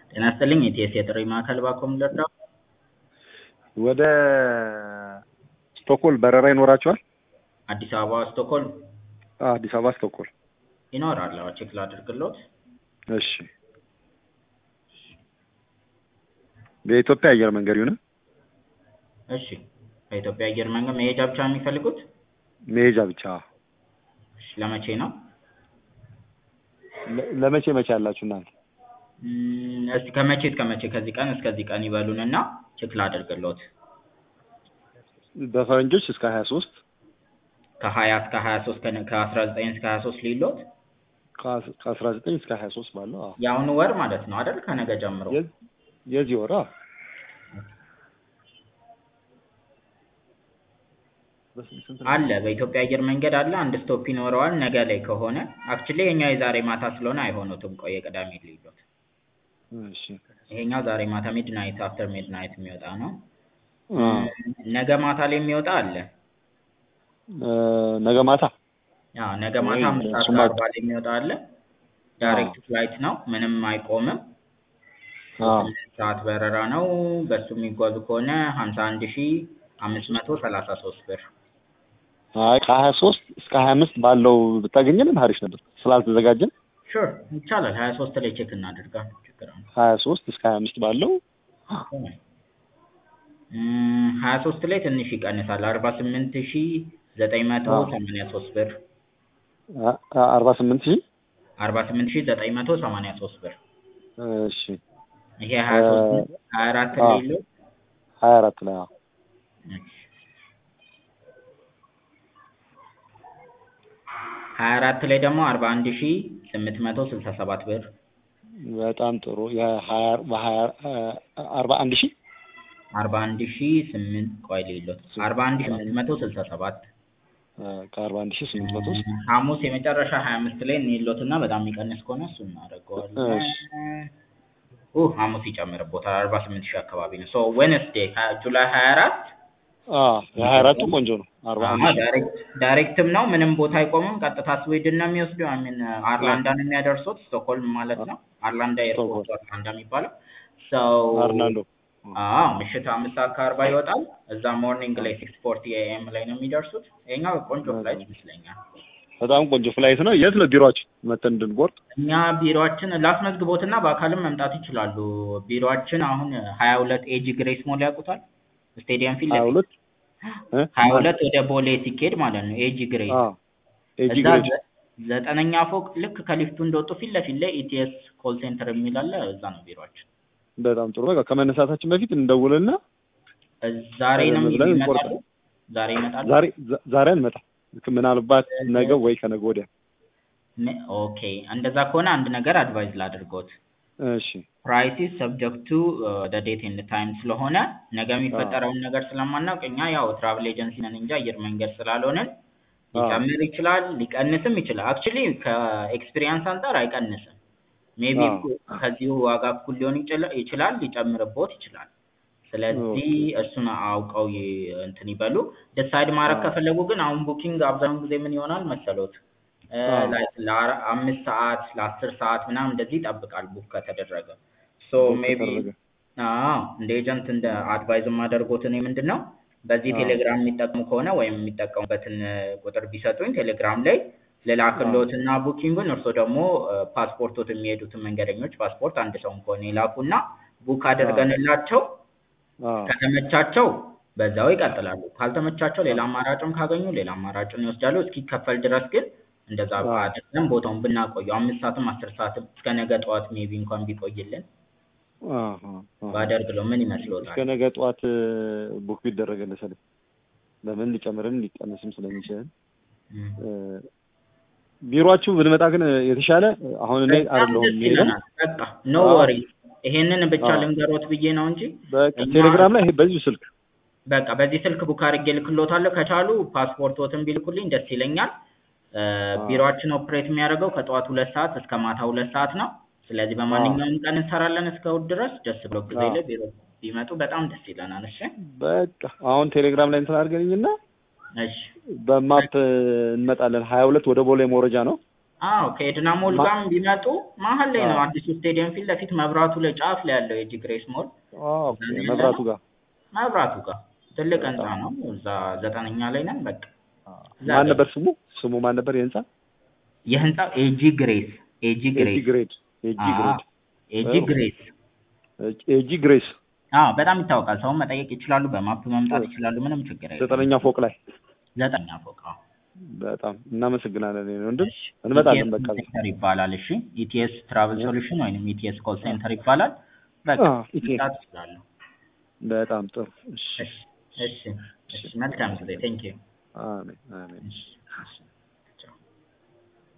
ጤና ይስጥልኝ የኢቲኤስ የጥሪ ማዕከል ባኮም ልርዳው? ወደ ስቶክሆልም በረራ ይኖራቸዋል? አዲስ አበባ ስቶክሆልም አዎ፣ አዲስ አበባ ስቶክሆልም። ይኖራል። አዎ ቼክ ላድርግሎት። እሺ። በኢትዮጵያ አየር መንገድ ይሁን? እሺ። በኢትዮጵያ አየር መንገድ መሄጃ ብቻ ነው የሚፈልጉት? መሄጃ ብቻ። እሺ። ለመቼ ነው? ለ- ለመቼ መቼ ያላችሁ እናንተ? እም፣ እስቲ ከመቼ እስከ መቼ ከዚህ ቀን እስከዚህ ቀን ይበሉንና ቼክ ላድርግሎት። በፈረንጆች እስከ ሀያ ሶስት ከሀያ እስከ ሀያ ሶስት ከአስራ ዘጠኝ እስከ ሀያ ሶስት ሊሎት ከአስራ ዘጠኝ እስከ ሀያ ሶስት ባለው አዎ። የአሁኑ ወር ማለት ነው አይደል? ከነገ ጀምሮ የ- የዚህ ወር አዎ። አለ በኢትዮጵያ አየር መንገድ አለ። አንድ ስቶፕ ይኖረዋል ነገ ላይ ከሆነ አክቹሊ የኛው የዛሬ ማታ ስለሆነ አይሆኑትም። ቆይ የቅዳሜ ልዩሎት እሺ። ይሄኛው ዛሬ ማታ ሚድናይት አፍተር ሚድናይት የሚወጣ ነው። አ ነገ ማታ ላይ የሚወጣ አለ። እ፣ ነገ ማታ አዎ ነገ ማታ ወይ አምስት ሰዓት እሱማ- ከአርባ ላይ የሚወጣ አለ። ዳይሬክት ፍላይት ነው፣ ምንም አይቆምም። አዎ። ስምንት ሰዓት በረራ ነው። በሱ የሚጓዙ ከሆነ ሀምሳ አንድ ሺ አምስት መቶ ሰላሳ ሶስት ብር አይ ከሀያ ሶስት እስከ ሀያ አምስት ባለው ብታገኘንም አሪፍ ነበር ስላልተዘጋጀን ሹር ይቻላል። ሀያ ሶስት ላይ ቼክ እናድርጋ ችግር ነው። ሀያ ሶስት እስከ ሀያ አምስት ባለው ሀያ ሶስት ላይ ትንሽ ይቀንሳል። አርባ ስምንት ሺ ዘጠኝ መቶ ሰማንያ ሶስት ብር አ- አ- አርባ ስምንት ሺህ አርባ ስምንት ሺ ዘጠኝ መቶ ሰማንያ ሶስት ብር እሺ ይሄ ሀያ ሶስት ሀያ አራት አዎ። ላይ የለው ሀያ አራት ላይ አዎ። ሀያ አራት ላይ ደግሞ አርባ አንድ ሺ ስምንት መቶ ስልሳ ሰባት ብር በጣም ጥሩ የሀያ በሀያ አ- አርባ አንድ ሺህ አርባ አንድ ሺ ስምንት ቆይ ሌሎት አርባ አንድ ሺ ስምንት መቶ ስልሳ ሰባት አ፣ ከአርባ አንድ ሺህ ስምንት መቶ ውስጥ ሐሙስ የመጨረሻ ሀያ አምስት ላይ እንሎት እና በጣም የሚቀንስ ከሆነ እሱ እናደርገዋለን። እሺ። ኡ ሐሙስ ይጨምርቦታል አርባ ስምንት ሺህ አካባቢ ነው። ሶ ዌንስዴ ጁላይ ሀያ አራት አ የሀያ አራቱ ቆንጆ ነው አርባ አንድ ሺህ ዳይሬክት ዳይሬክትም ነው ምንም ቦታ አይቆምም። ቀጥታ ስዊድን ነው የሚወስደው። አሚን አርላንዳ ነው የሚያደርሱት ስቶክሆልም ማለት ነው። አርላንዳ ኤርፖርት አርላንዳ የሚባለው ሰው አርናንዶ አዎ ምሽት አምስት ሰዓት ከአርባ ይወጣል። እዛ ሞርኒንግ ላይ ሲክስ ፎርቲ ኤኤም ላይ ነው የሚደርሱት። ይሄኛው ቆንጆ ፍላይት ይመስለኛል። በጣም ቆንጆ ፍላይት ነው። የት ነው ቢሮአችሁ መተን እንድንቆርጥ? እኛ ቢሮአችን ላስመዝግቦትና በአካልም መምጣት ይችላሉ። ቢሮአችን አሁን ሀያ ሁለት ኤጂ ግሬስ ሞል ያውቁታል? ስቴዲየም ፊት ሀያ ለፊት ሁለት እ? ሀያ ሁለት ወደ ቦሌ ሲኬድ ማለት ነው። ኤጂ ግሬስ አ ኤጂ እዛ ግሬድ ዘ- ዘጠነኛ ፎቅ ልክ ከሊፍቱ እንደወጡ ፊት ለፊት ላይ ኢቲኤስ ኮል ሴንተር የሚል አለ። እዛ ነው ቢሮአችን። በጣም ጥሩ። በቃ ከመነሳታችን በፊት እንደውልና እዝ- ዛሬ ነው ቀደም ብለን ይመጣሉ። እንቆርጣለን። ዛሬ ይመጣሉ። ዛሬ ዛ- ዛሬ አንመጣም። ምናልባት ነገ ወይ ከነገ ወዲያ። ነ- ኦኬ እንደዛ ከሆነ አንድ ነገር አድቫይዝ ላድርጎት እሺ ፕራይሲስ ሰብጀክት ቱ ዴት ኤንድ ታይም ስለሆነ ነገ የሚፈጠረውን ነገር ስለማናውቅ እኛ ያው ትራቭል ኤጀንሲ ነን እንጂ አየር መንገድ ስላልሆንን ሊጨምር ይችላል ሊቀንስም ይችላል። አክቹሊ ከኤክስፒሪየንስ አንጻር አይቀንስም። ሜቢ አዎ። ከዚሁ ዋጋ እኩል ሊሆን ይችላ- ይችላል ሊጨምርቦት ይችላል። ስለዚህ እሱን አውቀው ይ- እንትን ይበሉ። ዲሳይድ ማድረግ አዎ። ከፈለጉ ግን አሁን ቡኪንግ አብዛኛውን ጊዜ ምን ይሆናል መሰሎት እ፣ አዎ። ላይክ ለአምስት ሰዓት ለአስር ሰዓት ምናምን እንደዚህ ይጠብቃል ቡክ ከተደረገ ሶ ቡክ ሜቢ ከተደረገ። አዎ እንደ ኤጀንት እንደ አድቫይዝ የማደርጎት እኔ ምንድን ነው በዚህ አዎ። ቴሌግራም የሚጠቀሙ ከሆነ ወይም የሚጠቀሙበትን እ፣ ቁጥር ቢሰጡኝ ቴሌግራም ላይ ልላክሎት እና ቡኪንጉን እርስዎ ደግሞ እ፣ ፓስፖርቶት የሚሄዱትን መንገደኞች ፓስፖርት አንድ ሰውን ከሆነ ይላኩና ቡክ አድርገንላቸው አ ከተመቻቸው በዛው ይቀጥላሉ። ካልተመቻቸው ሌላ አማራጭም ካገኙ ሌላ አማራጭን ይወስዳሉ። እስኪከፈል ድረስ ግን እንደዛ አዎ። አድርገን ቦታውን ብናቆየው አምስት ሰዓትም አስር ሰዓትም እስከ ነገ ጠዋት ሜቢ እንኳን ቢቆይልን አ አ አ። ባደርግለው ምን እስከ ይመስሎታል? ነገ ጠዋት ቡክ ቢደረግልህ ሰለኝ ለምን ሊጨምርም ሊቀንስም ስለሚችል እም። እ፣ ቢሮአችሁ ብንመጣ ግን የተሻለ አሁን እኔ በጣም አይደለሁም ደስ የሚሄደው ይለናል። በቃ ኖ አዎ። ወሪ ይሄንን ብቻ አዎ። ልንገሮት ብዬ ነው እንጂ በቃ እኛ- ቴሌግራም ላይ ይሄ በዚሁ ስልክ በቃ በዚህ ስልክ ቡክ አድርጌ ልክሎታለሁ። ከቻሉ ፓስፖርቶትን ቢልኩልኝ ደስ ይለኛል። እ፣ አዎ። ቢሮአችን ኦፕሬት የሚያደርገው ከጠዋት ሁለት ሰዓት እስከ ማታ ሁለት ሰዓት ነው። ስለዚህ በማንኛውም ቀን እንሰራለን እስከ እሑድ ድረስ። ደስ ብሎ ጊዜ አዎ። ላይ ቢሮ ቢመጡ በጣም ደስ ይለናል። እሺ በቃ አሁን ቴሌግራም ላይ እንትን አድርገኝና እሺ በማፕ እንመጣለን። ሀያ ሁለት ወደ ቦሌ መውረጃ ነው። አዎ ከኤድና ሞል ማ- ጋርም ቢመጡ መሀል ላይ ነው አዎ። አዲሱ ስቴዲየም ፊት ለፊት መብራቱ ላይ ጫፍ ላይ ያለው የጂ ግሬስ ሞል ኦኬ መብራቱ ጋር መብራቱ ጋር ትልቅ ህንጻ በጣም ነው። እዛ ዘጠነኛ ላይ ነን። በቃ እዛ ማን ላይ ነበር ስሙ ስሙ ማን ነበር የህንጻ የህንጻው ኤጂ ግሬስ ኤጂ ኤጂ ግሬስ ግሬድ ኤጂ አዎ ግሬድ ኤጂ ጥሩ ግሬስ ኤጂ ግሬስ አዎ በጣም ይታወቃል። ሰውን መጠየቅ ይችላሉ። በማፕ መምጣት ይችላሉ። ምንም ችግር የለም። ዘጠነኛ ፎቅ ላይ ዘጠነኛ ፎቅ አዎ። በጣም እናመሰግናለን የኔ ወንድም እሺ እንመጣለን ኢቲኤስ በቃ ሴንተር ይባላል። እሺ ኢቲኤስ ትራቭል ሶሉሽን ወይንም ኢቲኤስ ኮል ሴንተር ይባላል። በቃ አዎ ኢቴ መምጣት ይችላሉ። በጣም ጥሩ እሺ እሺ እሺ እሺ መልካም ጊዜ ቴንክ ዩ አሜን አሜን እሺ እሺ